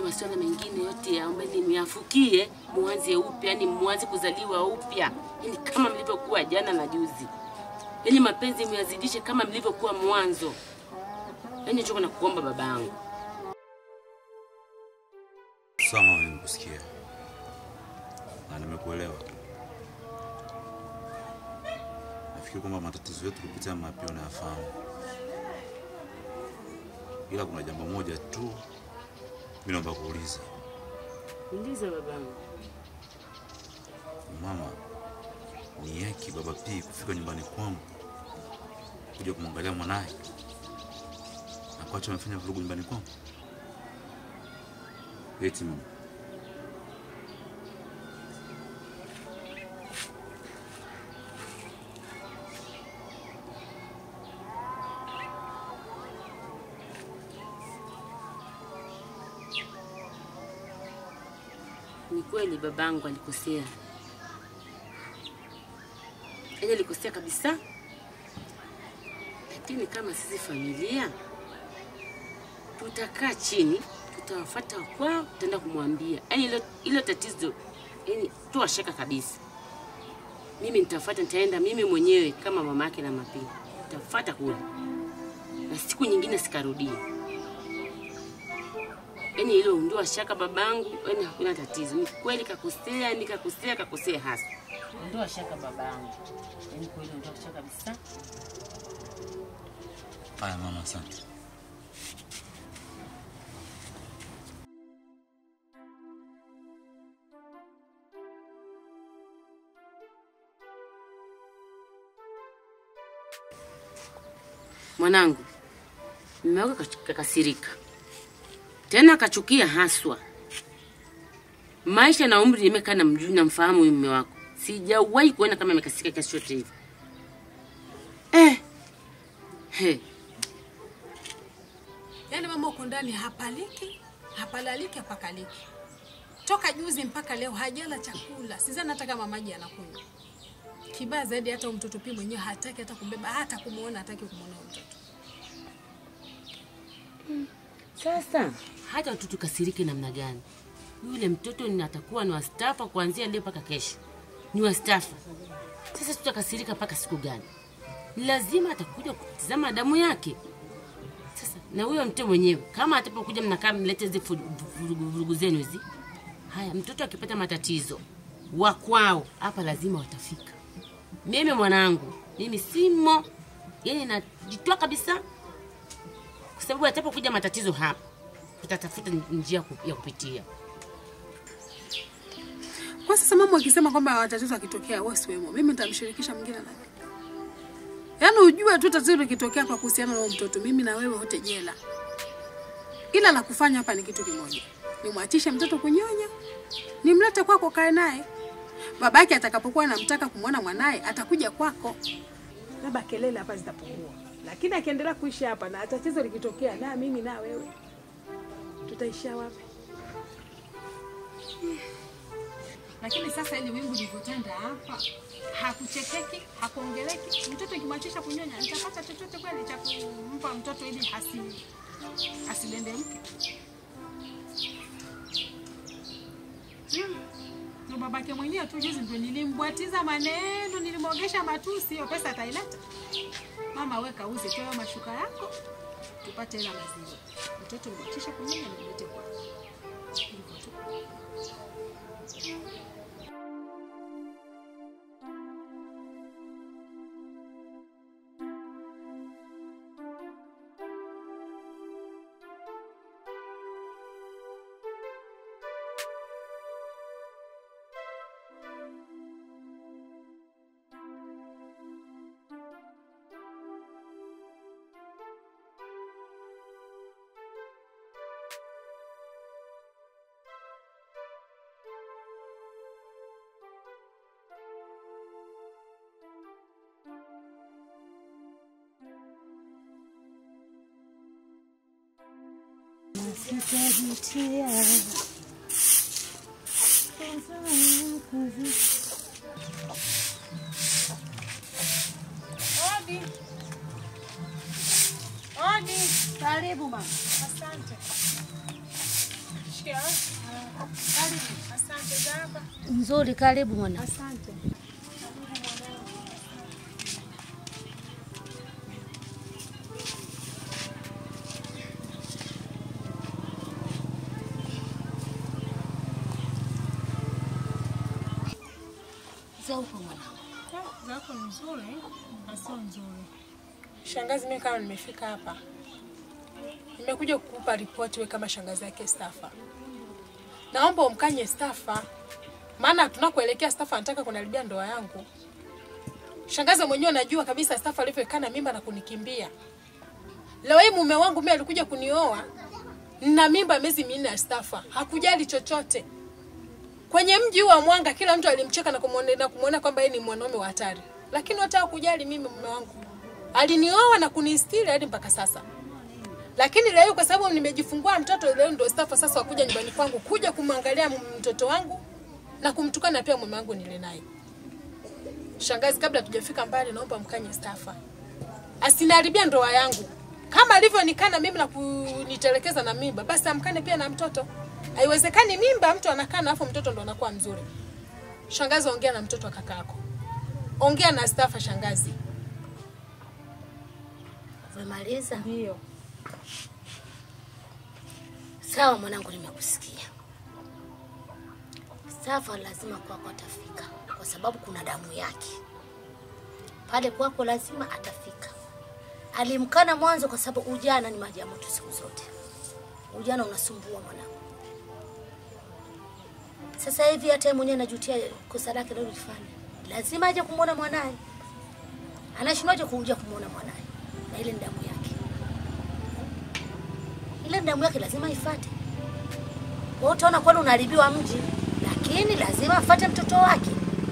masuala mengine yote yaombeni miafukie, muanze upya, yani muanze kuzaliwa upya, yani kama mlivyokuwa jana na juzi, yani mapenzi myazidishe kama mlivyokuwa mwanzo. Yani choko na kuomba babangu. Sawa mama, nimekusikia na nimekuelewa. Nafikiri kwamba matatizo yetu kupitia mapio nayafahamu, ila kuna jambo moja tu mimi naomba kuuliza Uliza babangu. mama, ni yaki baba P kufika nyumbani kwangu kuja kumwangalia mwanaye na kuacha amefanya vurugu nyumbani kwangu? Eti mama, Ni kweli babangu alikosea, yaani alikosea kabisa, lakini kama sisi familia tutakaa chini, tutawafuata kwao, tutaenda kumwambia, yaani ilo, ilo tatizo yaani toa shaka kabisa. Mimi nitafuata, nitaenda mimi mwenyewe kama mama yake na Mapii, nitafuata kule, na siku nyingine sikarudie. Yaani hilo ondoa shaka babangu, yaani hakuna tatizo. Ni kweli kakosea, ni kakosea, kakosea hasa. Ondoa shaka babangu, yaani kweli ondoa shaka kabisa. haya mama, asante. Mwanangu, mume wako kach- kakasirika tena akachukia haswa. Maisha na umri nimekaa na mjui namfahamu huyu mume wako, sijawahi kuona kama amekasirika kiasi chote hivi eh. He. Yaani mama uko ndani hapaliki, hapalaliki, hapakaliki. Toka juzi mpaka leo hajala chakula. Sidhani hata kama maji anakunywa. Kibaya zaidi hata huyu mtoto pia mwenyewe hataki hata kumbeba, hata kumuona hataki kumuona huyu mtoto. Sasa hata tu tukasirike namna gani, yule mtoto ni atakuwa ni wastafa kuanzia leo mpaka kesho, ni wastafa. Sasa tutakasirika mpaka siku gani? Ni lazima atakuja kutizama damu yake. Sasa na huyo mtoto mwenyewe kama atapokuja mnakaa mlete hizi vurugu vurugu- vurugu zenu hizi. Haya, mtoto akipata matatizo wa kwao hapa lazima watafika. Mimi mwanangu, mimi simo, yani najitoa kabisa kwa sababu atapokuja matatizo hapa tutatafuta njia ku- ya kupitia. Kwa sasa mama akisema kwamba tatizo akitokea wewe siwemo, mimi nitamshirikisha mwingine na Yaani ujue tu tatizo likitokea kwa kuhusiana na huyo mtoto, mimi na wewe wote jela. Ila la kufanya hapa ni kitu kimoja, nimwachishe mtoto kunyonya, nimlete kwako, kae naye. Babake atakapokuwa anamtaka kumwona mwanaye atakuja kwako. labda kelele hapa zitapungua, lakini akiendelea kuishi hapa na tatizo likitokea, na mimi na wewe tutaishia wapi? Lakini sasa ili wingu lilivyotanda hapa, hakuchekeki, hakuongeleki. Mtoto ikimwachisha kunyonya, nitapata chochote kweli cha kumpa mtoto ili asi asidendemke? Hmm. Na babake mwenyewe tu juzi ndio nilimbwatiza maneno, nilimwogesha matusi, hiyo pesa ataileta. Mama, weka uze tu hayo mashuka yako, tupate hela maziwa. Mtoto nimwachisha kunyonya, nimlete kwako. Hivyo tu. Odi. Odi. Karibu mama. Asante. Nzuri, karibu mwana. Asante. Za uko mwana. zako nzuri na sio nzuri. Shangazi, mimi kama nimefika hapa, nimekuja kukupa ripoti wewe kama shangazi yake Stafa. Naomba umkanye Stafa, maana tunakoelekea Stafa anataka kuniharibia ndoa yangu. Shangazi mwenyewe najua kabisa Stafa alivyokaa na mimba na kunikimbia. Leo hii mume wangu mimi alikuja kunioa na mimba miezi minne ya Stafa, hakujali chochote. Kwenye mji huu wa Mwanga kila mtu alimcheka na kumuona na kumuona kwamba yeye ni mwanaume wa hatari, lakini hata hakujali mimi mume wangu alinioa na kunistiri hadi mpaka sasa. Lakini leo kwa sababu nimejifungua mtoto, leo ndio Stafa sasa wakuja nyumbani kwangu kuja kumwangalia mtoto wangu na kumtukana pia mume wangu nile naye. Shangazi, kabla tujafika mbali, naomba mkanye Stafa asiniharibia ndoa yangu kama alivyonikana mimi na kunitelekeza na mimba, basi amkane pia na mtoto. Haiwezekani mimba mtu anakaa na afu mtoto ndo anakuwa mzuri. Shangazi, ongea na mtoto wa kakako, ongea na Stafa. Shangazi, Umemaliza? ndio Sawa mwanangu, nimekusikia. Safa lazima kwako atafika, kwa sababu kuna damu yake pale kwako, lazima atafika. Alimkana mwanzo kwa sababu ujana ni maji ya moto siku zote. Ujana unasumbua mwanangu. Sasa hivi hata yeye mwenyewe anajutia kosa lake lilofanya. Lazima aje kumwona mwanaye. Anashindwaje kuja kumwona mwanaye? Na ile ni damu yake ile damu yake lazima ifate. Wewe utaona kweli unaharibiwa mji, lakini lazima afate mtoto wake.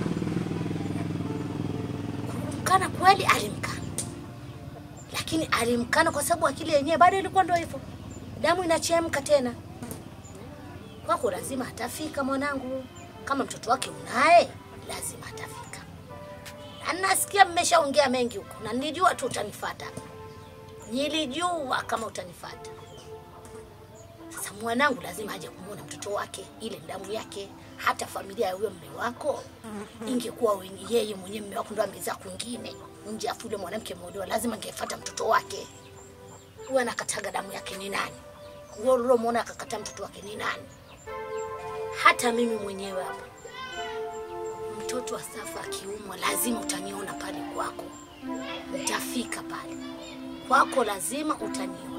Kumkana kweli, alimkana, lakini alimkana kwa sababu akili yenyewe bado ilikuwa ndio hivyo, damu inachemka tena. Kwako lazima atafika mwanangu, kama mtoto wake unaye, lazima atafika. Na nasikia mmeshaongea mengi huko, na nilijua tu utanifuata, nilijua kama utanifuata. Sasa mwanangu lazima aje kumwona mtoto wake, ile damu yake. Hata familia ya huyo mme wako ingekuwa wenye- yeye mwenyewe mme wako ndo amezaa kwingine nje, afu yule mwanamke ameolewa, lazima angefuata mtoto wake. Huyo anakataga damu yake ni nani? Huyo ulomwona akakata mtoto wake ni nani? Hata mimi mwenyewe hapa, mtoto wa Safa akiumwa, lazima utaniona pale kwako, utafika pale kwako, lazima utaniona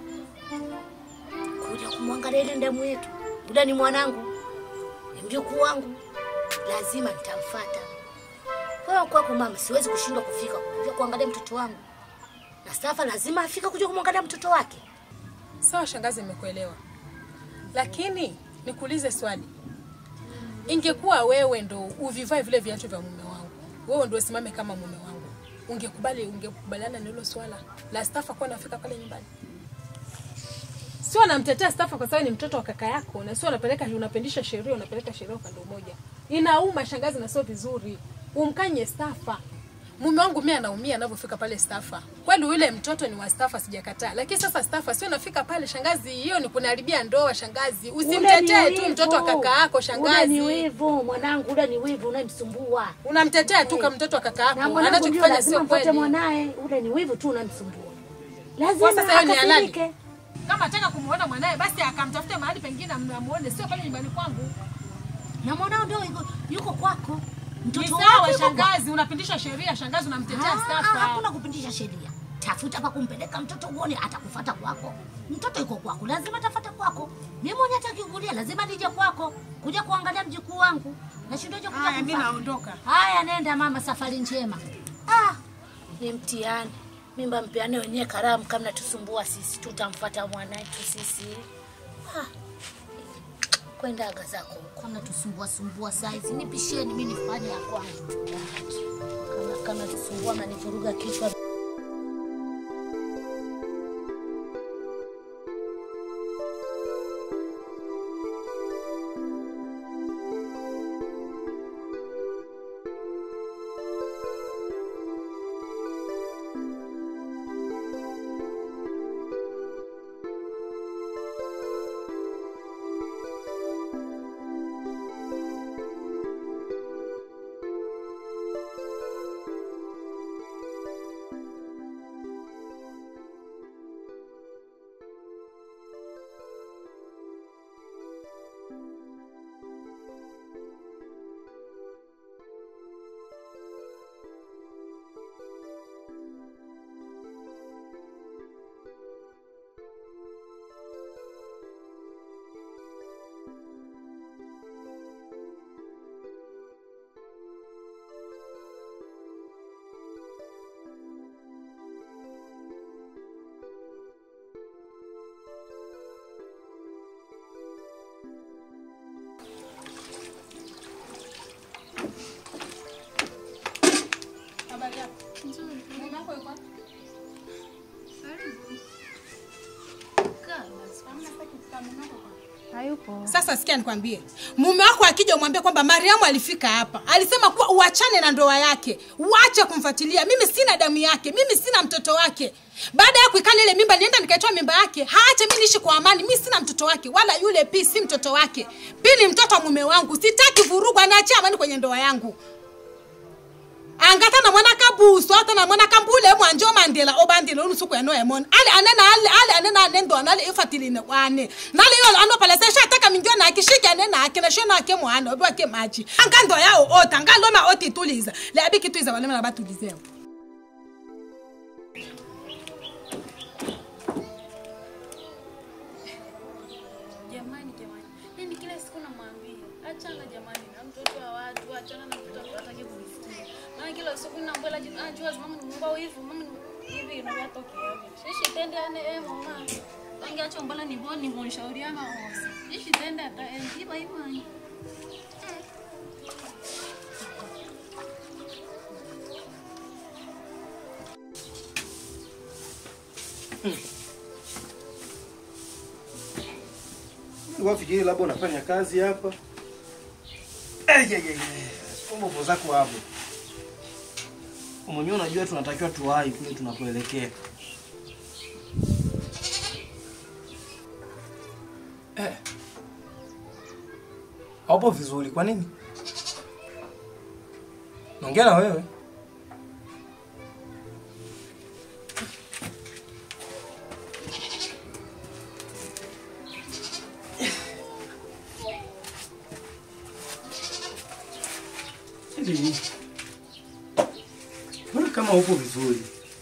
kuja kumwangalia ile damu yetu. Yule ni mwanangu, ni mjukuu wangu, lazima nitamfuata. Kwa hiyo kwako mama, siwezi kushindwa kufika kuja kuangalia mtoto wangu, na Safa lazima afika kuja kumwangalia mtoto wake. sawa. Shangazi, nimekuelewa, lakini nikuulize swali. Ingekuwa wewe ndo uvivae vile viatu vya mume wangu, wewe ndo usimame kama mume wangu, ungekubali ungekubaliana na hilo swala la Stafa kuwa nafika pale nyumbani? Sio namtetea Stafa kwa sababu ni mtoto wa kaka yako, na sio unapeleka unapendisha sheria, unapeleka sheria upande mmoja. Inauma shangazi, na sio vizuri. Umkanye Stafa. Mume wangu mimi anaumia anavyofika pale Stafa. Kweli yule mtoto ni wa Stafa, sijakataa, lakini sasa Stafa sio nafika pale shangazi, hiyo ni kuniharibia ndoa shangazi. Usimtetee tu mtoto wa kaka yako Ule ni shangazi, wivu mwanangu, ule ni wivu unayemsumbua. unamtetea tu kama mtoto wa kaka Na yako, mwanangu ndio anachokifanya lazima sio mfuate kweli. mwanaye, ule ni wivu tu unamsumbua. Kwa Lazima sasa hiyo ni halali. akasirike. Kama ataka kumuona mwanae, basi akamtafute mahali pengine amuone, sio pale nyumbani kwangu. Na mwanao ndio yuko, yuko kwako. Ni Mtoto sawa wake yuko kwako. shangazi, unapindisha sheria shangazi, unamtetea Ah, ah, Stafa. Hakuna kupindisha sheria. Tafuta pa kumpeleka mtoto uone atakufuata kwako. Mtoto yuko kwako, lazima atafuata kwako. Mimi mwenyewe atakikulia, lazima nije kwako kuja kuangalia mjukuu wangu. Nashindaje kuja Haya, mimi kumfuata? naondoka. Haya, nenda mama, safari njema. Ah, ni mtihani. Mimba mpeane wenyewe karamu, kama tusumbua sisi, tutamfuata mwanayetu sisi. Ah, kwenda aga zako huko, mnatusumbua sumbua saizi. Nipisheni mimi nifanye ya kwangu. Kama kama tusumbua mnanivuruga kichwa. Hayupo. Sasa sikia nikwambie, mume wako akija umwambie kwamba Mariamu alifika hapa, alisema kuwa uachane na ndoa yake, uache kumfuatilia. Mimi sina damu yake, mimi sina mtoto wake. Baada ya kuikana ile mimba, nienda nikaitoa mimba yake, haache mimi niishi kwa amani. Mimi sina mtoto wake, wala yule pi si mtoto wake. Pi ni mtoto wa mume wangu, sitaki vurugu, aniachie amani kwenye ndoa yangu angata na mwana kabuso ata na mwana kambule mwanjo mandela obandile olusuku eno emon ale anena ale ale anena anendo anale ifatiline kwane nale yo ano pala sesha ataka minjo na kishike anena akina shona ake mwana obi wake maji angando yao ota ngaloma oti tuliza le abiki tuiza wale na batulizeo Jamani, jamani, yani kila siku namwambia achana jamani na mtoto wa watu, achana na mtoto wa watu, hataki kunisikia. Maana kila siku namwambia juu ajua mama ni Mungu hivi, mama ni hivi inatokea hivi. Shishi tende ane eh mama. Tangia acho mbala ni boni monshauriana hosi. Shishi tende ata eh hivyo hivyo. wafikiri labda unafanya kazi hapa Eh, ye, ye, ye. Kumbe upo zako hapo mwenyewe unajua tunatakiwa tuwahi kule tunapoelekea eh. haupo vizuri kwa nini naongea na wewe Hivi, mbona kama upo vizuri?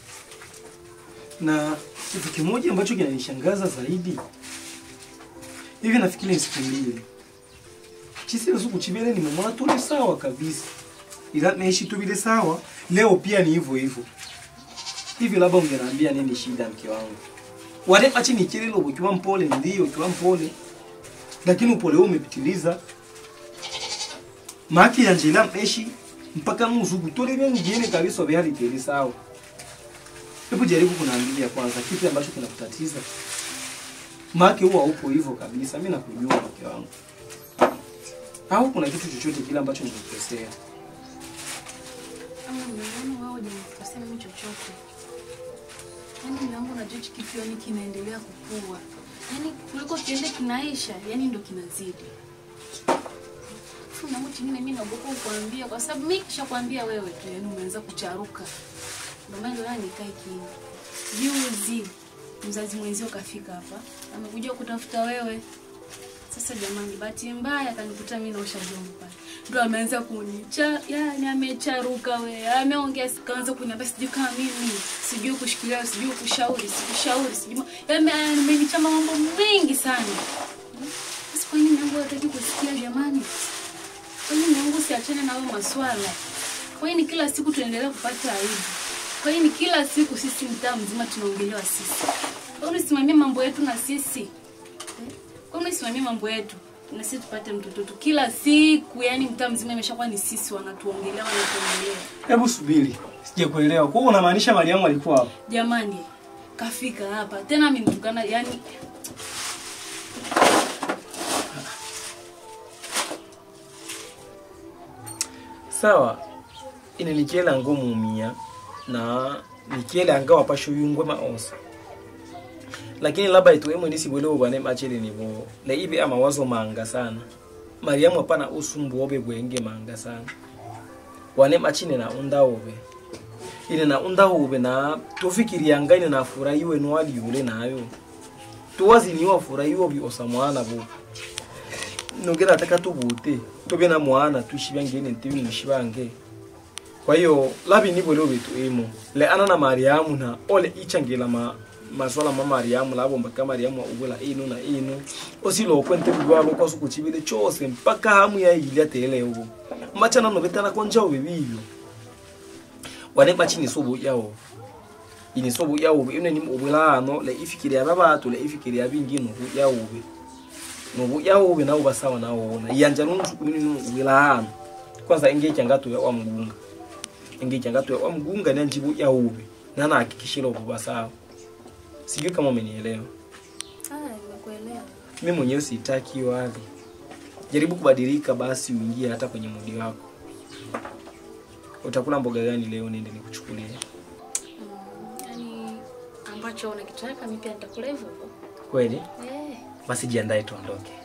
Na kitu kimoja ambacho kinanishangaza zaidi, hivi nafikiri ni siku mbili chisile suku chibele nimemwona tuli sawa kabisa, ila naishi tu vile sawa. Leo pia ni hivyo hivyo. Hivi labda ungeniambia nini shida, mke wangu? Wale achi ni kililo ukiwa mpole, ndio ukiwa mpole, lakini upole huu umepitiliza maki yanjila mpeshi mpaka muzugu tole vya ngine kabisa vya hali sawa. Hebu jaribu kunaambia kwanza kipi ambacho kinakutatiza. Maki huwa upo hivyo kabisa, mimi nakujua mke wangu. Au kuna kitu chochote kile ambacho nimekukosea? Ama nimeona wao hujanikosea mimi chochote. Yaani mume wangu unajua hichi kitu yani kinaendelea kukua. Yaani kuliko kiende kinaisha, yani ndo kinazidi. Funga mtu mimi mimi naogopa kukuambia kwa sababu mimi kishakwambia wewe tu yani umeanza kucharuka. Ndio maana leo nikae kimya. Juzi mzazi mwenzio kafika hapa, amekuja kutafuta wewe. Sasa jamani, bahati mbaya akanikuta mimi naosha vyombo pale. Ndio ameanza kunicha, yani amecharuka we, ameongea kaanza kuniambia sijui kama mimi, sijui kushikilia, sijui kushauri, sikushauri, sijui. ma- Yaani amenichama mambo mengi sana. Sasa kwa nini yangu hataki kusikia jamani? Kwa nini Mungu siachane na hayo maswala? Kwa nini kila siku tuendelee kupata aibu? Kwa nini kila siku sisi mtaa mzima tunaongelewa sisi? Kwa nini usimamie mambo yetu na sisi? Eh? Kwa nini usimamie mambo yetu na sisi tupate mtoto tu kila siku? Yani mtaa mzima imeshakuwa ni sisi wanatuongelea, wanatuongelea. Hebu subiri, sijakuelewa. Kwa hiyo unamaanisha Mariamu alikuwa hapa? Jamani, kafika hapa tena amenitukana, yani sawa ine nikiela ngo mumia na nikiela anga wapasho yungwe maosa lakini labda ituemo nisibwelewo bane machele nibo na ibe amawazo manga sana mariamu apana usumbu obe bwenge manga sana wane machine na unda obe ine na unda obe na tofikirianga ine na furahiwe nwali yule nayo tuwaziniwa furahiwe bi osamwana bo nongera ataka tubute tobe na mwana tuishi ngene ntibi mushibange kwa hiyo labi ni bwelo betu emo le ana na mariamu na ole ichangela ma maswala ma mariamu labo mpaka mariamu ubula ino na ino osilo kwente bwabo kwa suku chibile chose mpaka hamu ya ile tele ubo machana no betana konja ubibilo wane bachini sobo yawo ini sobo yawo ine ni ubula no le ifikiria babatu le ifikiria bingino yawo be nubu yawo be nawo basawa nawo wona yanja nuntu kumini nu wilahano kwanza ingeja ngatu ya wa mgunga ingeja ngatu ya wa mgunga na njibu yawo be nana hakikishira ubu basawa sijui kama umenielewa ah, nimekuelewa. mi mwenyewe sitaki hiyo hali jaribu kubadilika basi uingie hata kwenye mudi wako utakula mboga gani leo nende nikuchukulie Yaani ambacho unakitaka mimi pia nitakula hivyo hivyo. kweli Eh. basi jiandae tuondoke